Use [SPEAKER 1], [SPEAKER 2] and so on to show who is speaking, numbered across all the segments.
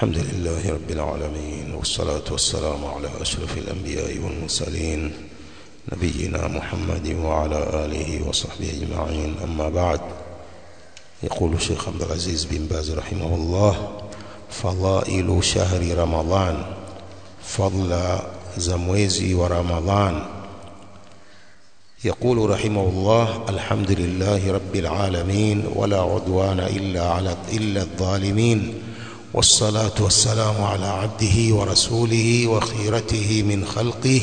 [SPEAKER 1] الحمد لله رب العالمين والصلاة والسلام على أشرف الأنبياء والمرسلين نبينا محمد وعلى آله وصحبه أجمعين أما بعد يقول الشيخ عبد العزيز بن باز رحمه الله فضائل شهر رمضان فضل زمويزي ورمضان يقول رحمه الله الحمد لله رب العالمين ولا عدوان إلا على إلا الظالمين والصلاة والسلام على عبده ورسوله وخيرته من خلقه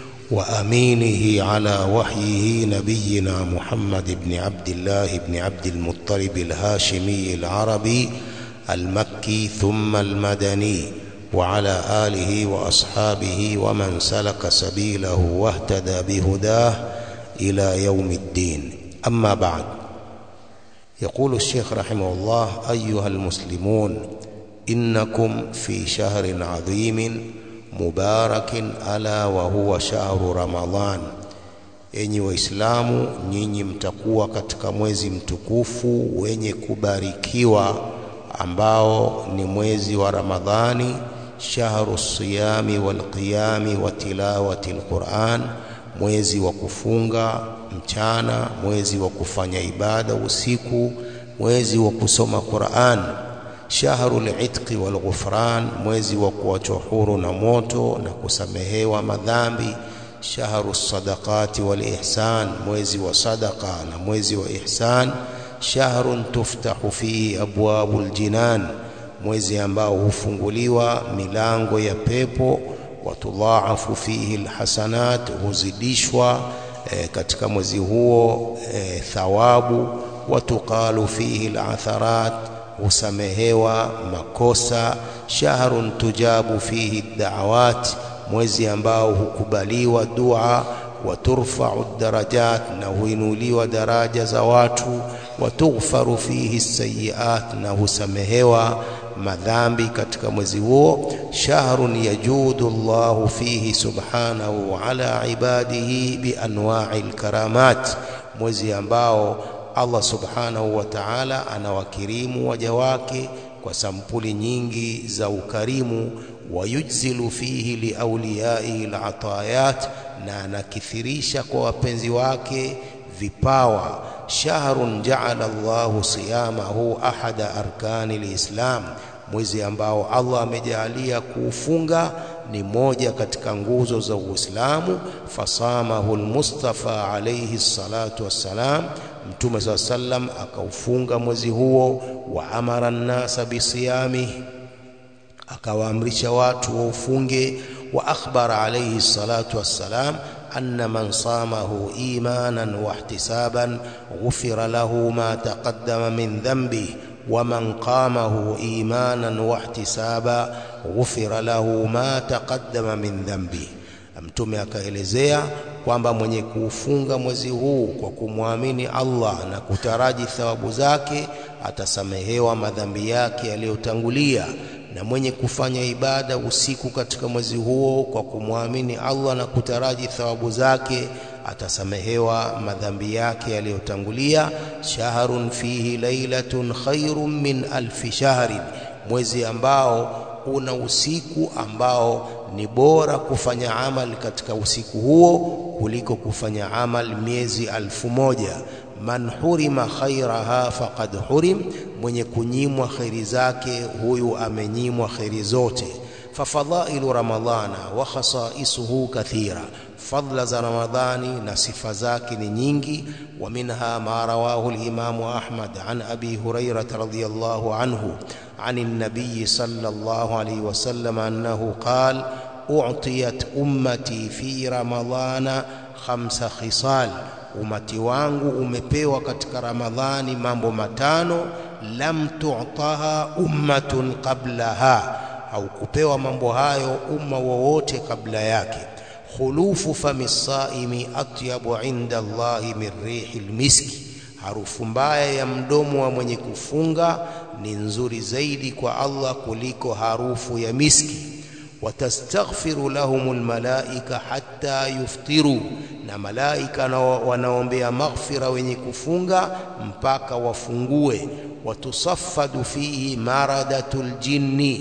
[SPEAKER 1] وأمينه على وحيه نبينا محمد بن عبد الله بن عبد المطلب الهاشمي العربي المكي ثم المدني وعلى آله وأصحابه ومن سلك سبيله واهتدى بهداه إلى يوم الدين أما بعد يقول الشيخ رحمه الله أيها المسلمون إنكم في شهر عظيم مبارك ألا وهو شهر رمضان enyi waislamu nyinyi mtakuwa katika mwezi mtukufu wenye kubarikiwa ambao ni mwezi wa ramadhani shahru siyami walqiyami wa tilawati alquran mwezi wa kufunga mchana mwezi wa kufanya ibada usiku mwezi wa kusoma Qur'an shahru al-itqi wal-ghufran mwezi wa kuachwa huru na moto na kusamehewa madhambi shahru sadaqati wal-ihsan mwezi wa sadaqa na mwezi wa ihsan shahrun tuftahu fihi abwabul jinan mwezi ambao hufunguliwa milango ya pepo watudhaafu fihi alhasanat huzidishwa e, katika mwezi huo e, thawabu watuqalu fihi alatharat husamehewa makosa shahrun tujabu fihi da'awat mwezi ambao hukubaliwa dua waturfa'u darajat na huinuliwa daraja za watu watughfaru fihi sayiat na husamehewa madhambi katika mwezi huo shahrun yajudu Allahu fihi subhanahu ala ibadihi bianwa'i alkaramat mwezi ambao Allah subhanahu wa ta'ala anawakirimu waja wake kwa sampuli nyingi za ukarimu wayujzilu fihi liauliyaihi alatayat na anakithirisha kwa wapenzi wake vipawa shahrun ja'ala Allahu siyamahu ahada arkani lislam mwezi ambao Allah amejalia kuufunga ni moja katika nguzo za Uislamu fasamahu almustafa alayhi salatu wassalam mtume saa sallam akaufunga mwezi huo wa amara nnasa bisiyamihi akawaamrisha watu waufunge wa akhbara alayhi salatu wassalam أن من صامه إيمانا واحتسابا غفر له ما تقدم من ذنبه ومن قامه إيمانا واحتسابا غفر له ما تقدم من ذنبه mtume akaelezea kwamba mwenye kuufunga mwezi huu kwa kumwamini Allah na kutaraji thawabu zake atasamehewa madhambi yake yaliyotangulia na mwenye kufanya ibada usiku katika mwezi huo kwa kumwamini Allah na kutaraji thawabu zake atasamehewa madhambi yake yaliyotangulia shahrun fihi lailatun khairun min alfi shahrin mwezi ambao una usiku ambao ni bora kufanya amal katika usiku huo kuliko kufanya amal miezi alfu moja man hurima khairaha faqad hurim mwenye kunyimwa khairi zake huyu amenyimwa khairi zote fafadhailu ramadhana wa khasaisuhu kathira fadla za ramadhani na sifa zake ni nyingi wa minha ma rawahu al-imamu ahmad an abi hurairah radhiyallahu anhu عن النبي صلى الله عليه وسلم أنه قال أعطيت أمتي في رمضان خمس خصال umati wangu umepewa katika ramadhani mambo matano lam tu'taha ummatun qablaha au kupewa mambo hayo umma wowote kabla yake khulufu fami saimi atyabu inda Allahi min rihi almiski harufu mbaya ya mdomo wa mwenye kufunga ni nzuri zaidi kwa Allah kuliko harufu ya miski watastaghfiru lahumul malaika hatta yuftiru na malaika wanaombea maghfira wenye kufunga mpaka wafungue watusaffadu fihi maradatul jinni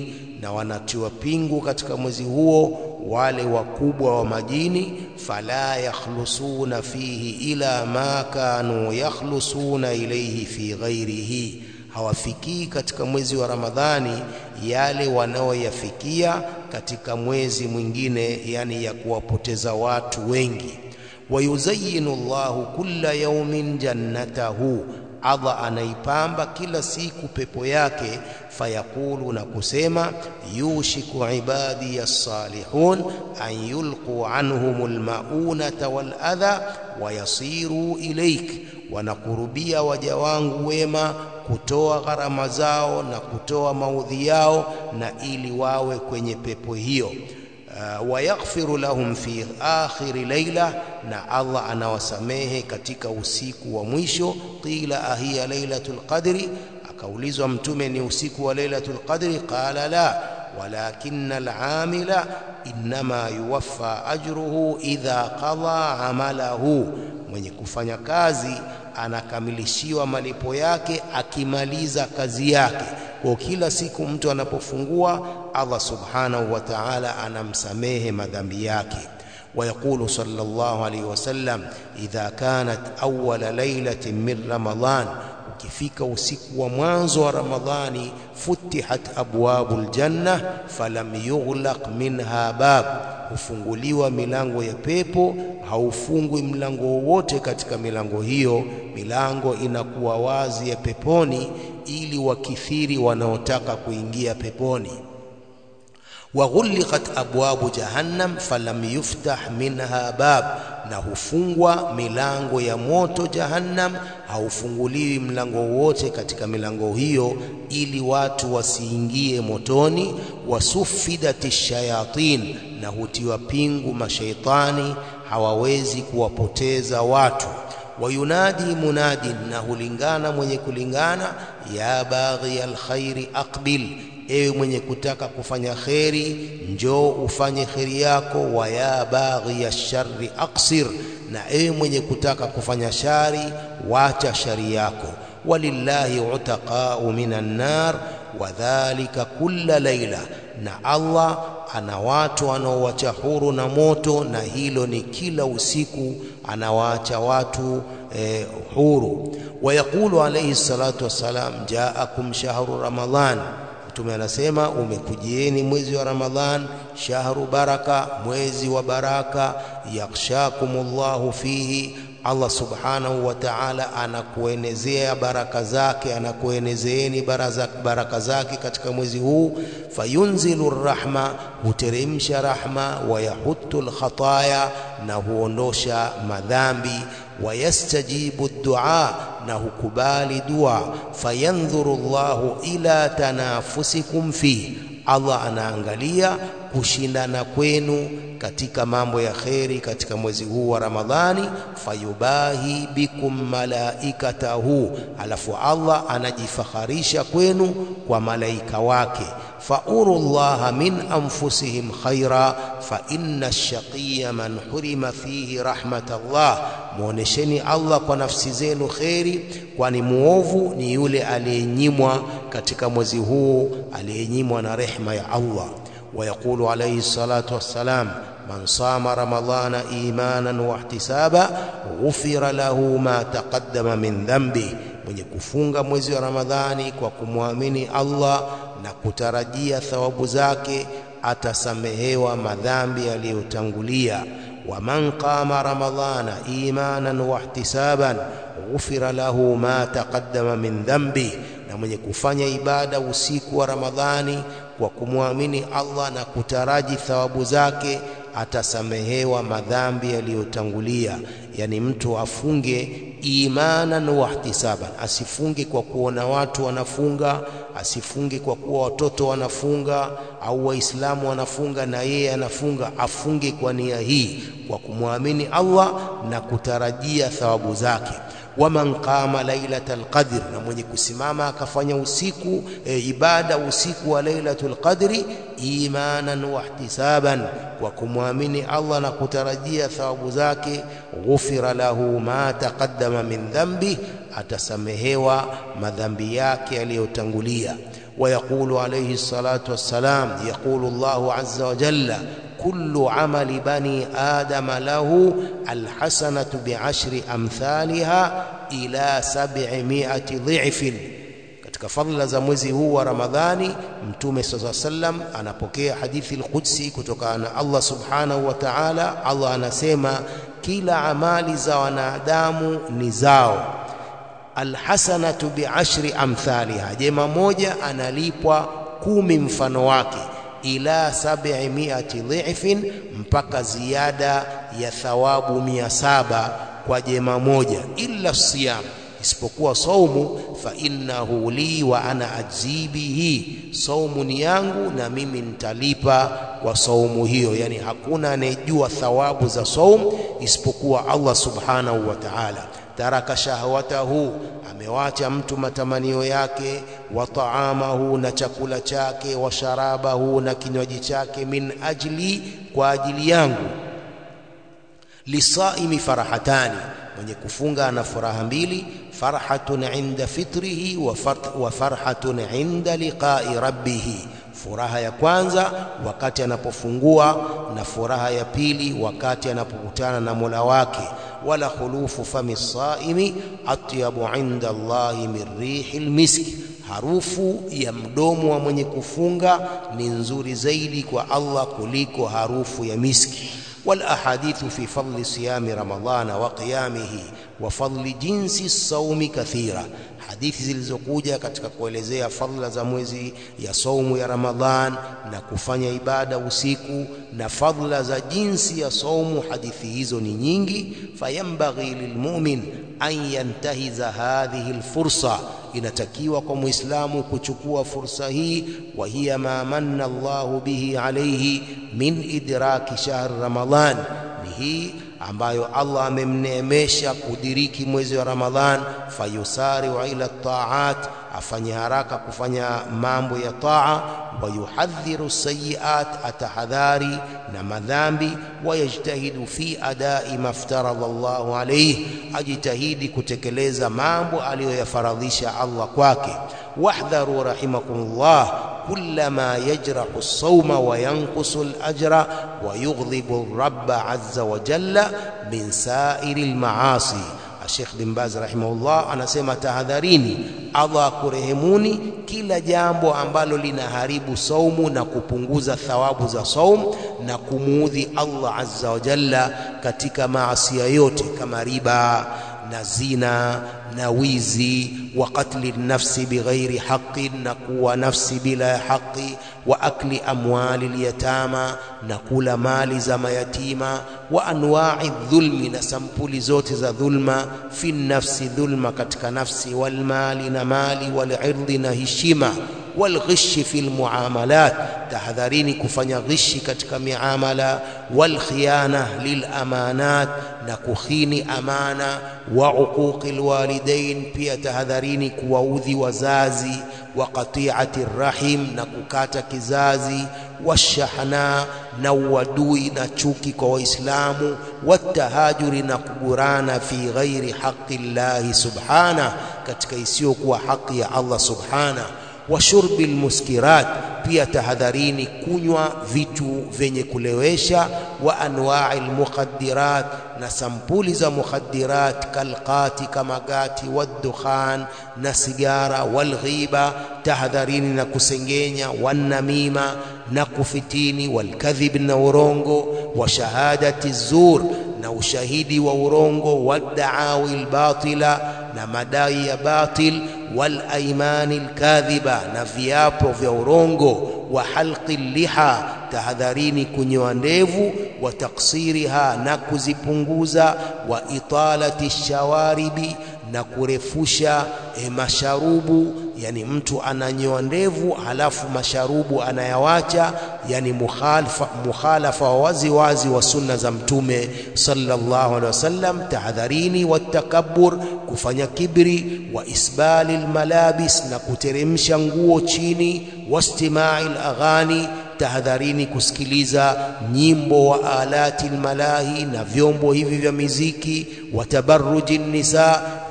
[SPEAKER 1] na wanatiwa pingu katika mwezi huo wale wakubwa wa majini fala yakhlusuna fihi ila ma kanu yakhlusuna ilayhi fi ghairihi hawafikii katika mwezi wa Ramadhani yale wanaoyafikia katika mwezi mwingine yani ya kuwapoteza watu wengi wayuzayinu Allahu kulla yawmin jannatahu Allah anaipamba kila siku pepo yake fayaqulu na kusema yushiku ibadi as-salihun an yulqu anhumul maunata wal adha wayasiru ilaik wanakurubia waja wangu wema kutoa gharama zao na kutoa maudhi yao na ili wawe kwenye pepo hiyo uh, wayaghfiru lahum fi akhiri laila na Allah anawasamehe katika usiku wa mwisho qila ahiya lailatul qadri akaulizwa mtume ni usiku wa lailatul qadri qala la walakinna al'amila inma yuwaffa ajruhu idha qada amalahu mwenye kufanya kazi anakamilishiwa malipo yake akimaliza kazi yake kwa kila siku mtu anapofungua Allah subhanahu wa ta'ala anamsamehe madhambi yake ويقول صلى الله عليه وسلم إذا كانت أول ليلة من رمضان ukifika usiku wa mwanzo wa Ramadhani futihat abwabul janna falam yughlaq minha bab hufunguliwa milango ya pepo haufungwi mlango wowote katika milango hiyo milango inakuwa wazi ya peponi ili wakithiri wanaotaka kuingia peponi وغلقت أبواب جهنم فلم يفتح منها باب na hufungwa milango ya moto jahannam haufunguliwi mlango wote katika milango hiyo ili watu wasiingie motoni wasufidati shayatin na hutiwa pingu mashaitani hawawezi kuwapoteza watu wayunadi munadin na hulingana mwenye kulingana ya baghi alkhairi aqbil ewe mwenye kutaka kufanya kheri njoo ufanye kheri yako wa ya baghi ya shari aksir na ewe mwenye kutaka kufanya shari wacha shari yako walillahi utaqau minan nar wadhalika kulla laila na Allah ana watu anaowacha huru na moto na hilo ni kila usiku anawaacha watu eh, huru wayaqulu alayhi salatu wassalam jaakum shahru ramadhan Mtume anasema umekujieni mwezi wa Ramadhan, shahru baraka, mwezi wa baraka, yakhshakumullahu fihi, Allah subhanahu wa ta'ala anakuenezea baraka zake, anakuenezeeni baraka zake katika mwezi huu. Fayunzilu rahma, huteremsha rahma, wayahuttu lkhataya, na huondosha madhambi wayastajibu dua na hukubali dua fayandhuru Allahu ila tanafusikum fi Allah anaangalia kushindana kwenu katika mambo ya kheri katika mwezi huu wa Ramadhani fayubahi bikum malaikatahu alafu Allah anajifakharisha kwenu kwa malaika wake fauru llaha min anfusihim khaira fa inna ash-shaqiyya man hurima fihi rahmatallah muonesheni Allah kwa nafsi zenu kheri kwani muovu ni yule aliyenyimwa katika mwezi huu aliyenyimwa na rehma ya Allah ويقول عليه الصلاة والسلام من صام رمضان إيمانا واحتسابا غفر له ما تقدم من ذنبه mwenye kufunga mwezi wa Ramadhani kwa kumwamini Allah na kutarajia thawabu zake atasamehewa madhambi yaliyotangulia waman qama ramadhana imanan wahtisaban ghufira lahu ma taqaddama min dhanbi na mwenye kufanya ibada usiku wa Ramadhani kwa kumwamini Allah na kutaraji thawabu zake atasamehewa madhambi yaliyotangulia yani mtu afunge imanan wahtisaban asifunge kwa kuona watu wanafunga asifunge kwa kuwa watoto wanafunga au waislamu wanafunga na yeye anafunga afunge kwa nia hii kwa kumwamini Allah na kutarajia thawabu zake waman qama lailatal qadr na mwenye kusimama akafanya usiku e, ibada usiku wa lailatul qadri imanan wahtisaban kwa kumwamini Allah na kutarajia thawabu zake ghufira lahu ma taqaddama min dhambi atasamehewa madhambi yake yaliyotangulia ويقول عليه الصلاة والسلام يقول الله عز وجل كل عمل بني آدم له الحسنة بعشر أمثالها إلى سبعمائة ضعف katika fadhila za mwezi huu wa Ramadhani Mtume SAW sallam anapokea hadithi al-Qudsi kutoka na Allah subhanahu wa ta'ala. Allah anasema kila amali za wanadamu ni zao, alhasanatu biashri amthaliha, jema moja analipwa kumi mfano wake, ila sab'imiati dhifin, mpaka ziada ya thawabu mia saba kwa jema moja, illa siyam isipokuwa saumu, fa innahu li wa ana ajzi bihi, saumu ni yangu na mimi nitalipa kwa saumu hiyo. Yani hakuna anayejua thawabu za saumu isipokuwa Allah subhanahu wa ta'ala. Taraka shahwatahu, amewacha mtu matamanio yake, wa taamahu, na chakula chake, wa sharabahu, na kinywaji chake, min ajli, kwa ajili yangu. Lisaimi farahatani mwenye kufunga ana furaha mbili, farhatun inda fitrihi wa farhatun inda liqai rabbihi. Furaha ya kwanza wakati anapofungua na furaha ya pili wakati anapokutana na Mola wake. Wala khulufu fami saimi atyabu inda Allahi min rihi lmiski, harufu ya mdomo wa mwenye kufunga ni nzuri zaidi kwa Allah kuliko harufu ya miski. والأحاديث في فضل صيام رمضان وقيامه وفضل جنس الصوم كثيرة hadithi zilizokuja katika kuelezea fadhila za mwezi ya saumu ya Ramadhan na kufanya ibada usiku na fadhila za jinsi ya saumu, hadithi hizo ni nyingi. Fayambaghi lilmumin an yantahiza hadhihi alfursa, inatakiwa kwa muislamu kuchukua fursa hii. Wa hiya ma manna Allahu bihi alayhi min idraki shahr Ramadhan, ni hii ambayo Allah amemneemesha kudiriki mwezi wa Ramadhan. Fayusariu ila taat, afanye haraka kufanya mambo ya taa. Wayuhadhiru sayiat, atahadhari na madhambi. Wayajtahidu fi adai maftaradha Allahu alayhi, ajitahidi kutekeleza mambo aliyoyafaradhisha Allah kwake. Wahdharu rahimakumullah kulla ma yajrahu as-sawma wa yanqusu al-ajra wa yughdhibu ar-rabba azza wa jalla min sa'iri al-ma'asi. Sheikh bin Baz rahimahullah anasema tahadharini, Allah akurehemuni, kila jambo ambalo linaharibu saumu na kupunguza thawabu za saumu na kumuudhi Allah azza wa jalla katika maasia yote kama riba na zina na wizi wa qatli nafsi bighairi haqqin, na kuwa nafsi bila ya haki, wa akli amwali lyatama, na kula mali za mayatima, wa anwa'i dhulmi, na sampuli zote za dhulma, fi nafsi, dhulma katika nafsi, walmali, na mali, walirdi, na heshima walghishi fi lmuamalat, tahadharini kufanya ghishi katika miamala. Walkhiyana lilamanat, na kukhini amana. Wa uquqi lwalidain, pia tahadharini kuwaudhi wazazi. Wa qati'ati rrahim, na kukata kizazi. Washahna, na uadui na chuki kwa Waislamu. Watahajuri, na kugurana fi ghairi haqi llahi subhanah, katika isiyokuwa haki ya Allah subhanah wa shurbi lmuskirat, pia tahadharini kunywa vitu vyenye kulewesha. Wa anwa'i lmukhaddirat, na sampuli za mukhaddirat, kalqati, kama gati, waddukhan, na sigara, walghiba, tahadharini na kusengenya, wannamima, na kufitini, walkadhib, na urongo, wa shahadati zur, na ushahidi wa urongo, waddaawi lbatila, na madai ya batil wal aimani lkadhiba, na viapo vya urongo. Wa halqi liha, tahadharini kunyoa ndevu. Wa taksiriha, na kuzipunguza. Wa italati shawaribi, na kurefusha e, masharubu. Yani mtu ananyoa ndevu halafu masharubu anayawacha, yani mukhalafa, mukhalafa wa wazi wazi wa sunna za Mtume sallallahu alaihi wasallam. Tahadharini watakabbur, kufanya kibri. Wa isbali lmalabis, na kuteremsha nguo chini. Wastimai laghani, tahadharini kusikiliza nyimbo. Wa alati lmalahi, na vyombo hivi vya miziki. Wa tabarruji nisa,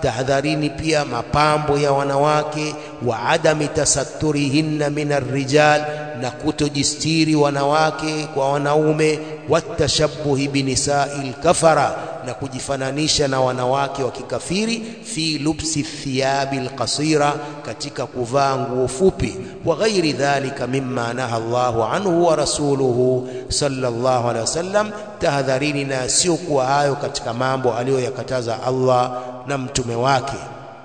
[SPEAKER 1] tahadharini pia mapambo ya wanawake, wa adami tasatturihinna min arrijal, na kutojistiri wanawake kwa wanaume, watashabuhi binisai lkafara, na kujifananisha na wanawake wa kikafiri, fi lubsi thiyabi lqasira, katika kuvaa nguo fupi, wa ghairi dhalika mimma naha Allahu anhu wa rasuluhu sallallahu alaihi wasallam, tahadharini na siokuwa hayo katika mambo aliyoyakataza Allah na mtume wake.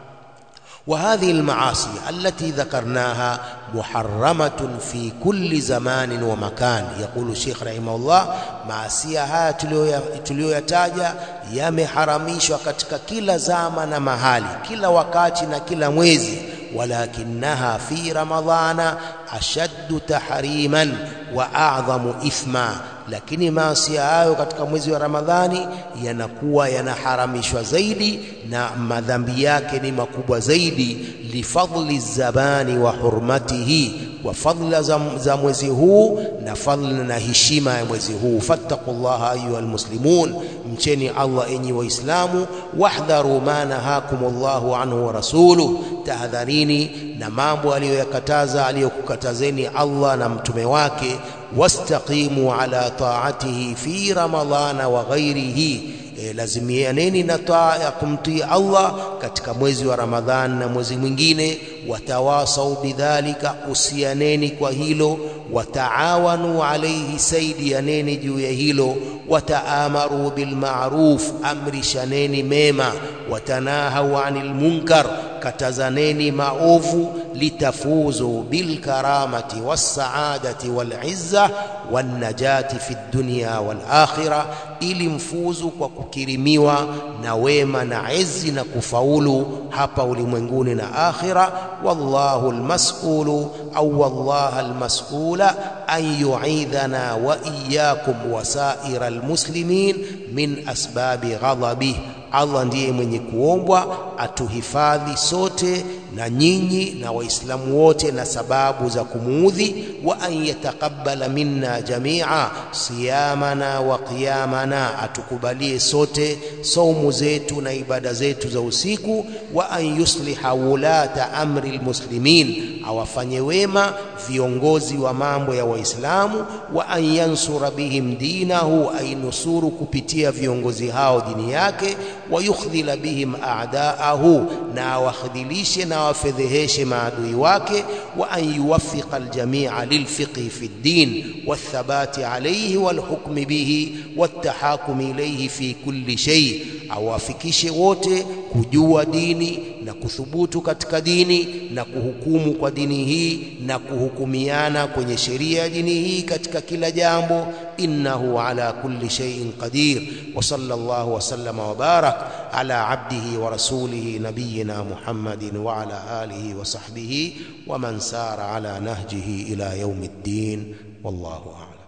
[SPEAKER 1] wa hadhihi almaasi allati dhakarnaha muharramatun fi kulli zamanin wa makan. Yaqulu Sheikh rahimahullah, maasia haya tuliyoyataja yameharamishwa katika kila zama na mahali, kila wakati na kila mwezi. walakinaha fi ramadhana ashaddu tahriman wa a'dhamu ithma lakini maasia hayo katika mwezi wa Ramadhani yanakuwa yanaharamishwa zaidi na madhambi yake ni makubwa zaidi, lifadli zabani wa hurmatihi, kwa fadla za, za mwezi huu na fadla na heshima ya mwezi huu. fattaqullaha ayuha almuslimun, mcheni Allah enyi Waislamu. wahdharu ma nahakumullahu anhu wa rasuluh, tahadharini na mambo aliyoyakataza aliyokukatazeni Allah na mtume wake wastaqimu ala taatihi fi ramadhana wa ghairihi, e, lazimianeni na taa ya kumtii Allah katika mwezi wa Ramadhani na mwezi mwingine. Watawasau bidhalika, usianeni kwa hilo. Wataawanu alaihi, saidianeni juu ya hilo. Wataamaru bilmaruf, amrishaneni mema. Watanahau anil munkar, katazaneni maovu. Litafuzu bilkaramati wassaadati walizza wannajati fi dunya wal akhirah, ili mfuzu kwa kukirimiwa na wema na izi na kufaulu hapa ulimwenguni na akhira. Wallahu almas'ulu au wallaha almas'ula an yu'idhana wa iyyakum wa sa'ira almuslimin min asbabi ghadabih, Allah ndiye mwenye kuombwa atuhifadhi sote na nyinyi na Waislamu wote na sababu za kumuudhi. Wa an yataqabbala minna jamia siyamana wa qiyamana, atukubalie sote saumu zetu na ibada zetu za usiku. Wa an yusliha wulata amri almuslimin, awafanye wema viongozi wa mambo ya Waislamu. Wa an yansura bihim dinahu, ainusuru kupitia viongozi hao dini yake. Wa yukhdhila bihim a'daahu, na awakhdhilishe na awafedheheshe maadui wake. Wa an yuwaffiqa aljamia lilfiqhi fi ddin wathabati alayhi walhukmi bihi wattahakumi ilayhi fi kulli shay, awafikishe wote kujua dini na kuthubutu katika dini na kuhukumu kwa dini hii na kuhukumiana kwenye sheria ya dini hii katika kila jambo. Innahu ala kulli shay'in qadir. Wa sallallahu wa sallama wa barak ala abdihi wa rasulihi nabiyyina Muhammadin wa ala alihi wa sahbihi wa man sara ala nahjihi ila yawmiddin. Wallahu a'lam.